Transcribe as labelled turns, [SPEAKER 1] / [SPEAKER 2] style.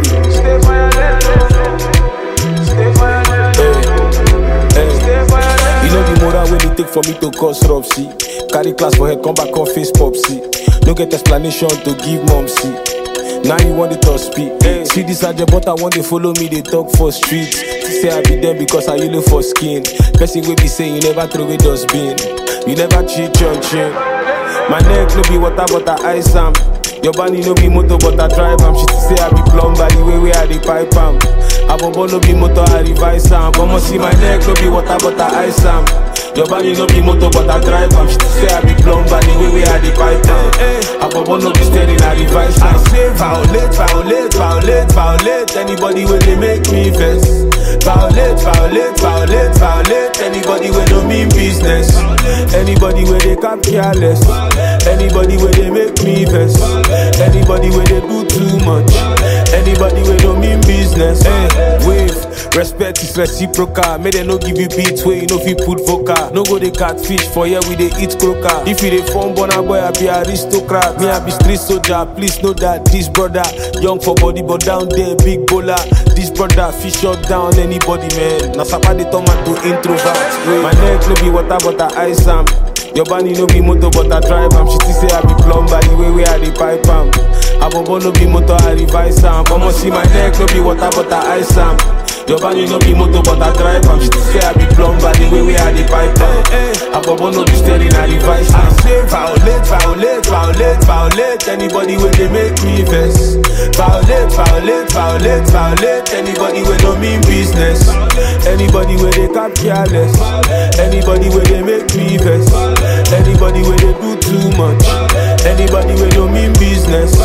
[SPEAKER 1] Everybody.
[SPEAKER 2] Stay violent, oh. Stay violent,
[SPEAKER 1] Hey, hey.
[SPEAKER 2] stay violent.
[SPEAKER 1] You know the moral when it take for me to cause rub, see. Carry class for head, come back on face pop, see. No get explanation to give mom, see. Now you want it to speak. Hey. See this agent, but I want to follow me, they talk for streets. Say I be them because I you look for skin. Person will be saying you never throw away dustbin. You never cheat your chin. My neck no be water, but I ice am. Your body no be motor, but I drive am. She say I be plumber, the way where I dey pipe am. Abobo no be motor, I revise am. Come see my neck no be water, but I ice am. Your body no be motor, but I drive am. She say I be plumber, the way where I dey pipe am. Abobo no be steady, I revise am. I say violate, violate, violate, violate. Anybody where they make me vex. Violate, violate, violate, violate. Anybody where no mean business. Anybody where they cap careless. Anybody where they make me vex. Anybody where they do too much. Anybody where no mean business. Hey, wave. Respect is reciprocal. May they no give you beats where you know if you put vocal. No go they catfish for here we they eat croaker. If you they form bona boy, I be aristocrat. Me I be street soldier. Please know that this brother young for body but down there big bowler. This brother fish shut down anybody man. Now somebody turn man to introvert. My neck no be water but I ice am. Your body no be motor but I drive am. She still say I be plumber the way where I dey pipe am. Abobo no be motor I revise am. Come see my neck no be water but I ice am. Your body no be motor but I drive am. She still say I be plumber the way where I dey pipe am. Abobo no be steering I revise am. I say violate, violate, violate, violate. Anybody where they make me vex. Violate, violate, violate, violate. Anybody where no mean business. Anybody where they cap careless. Anybody where they make me vex. Anybody where they do too much. Anybody where no mean business.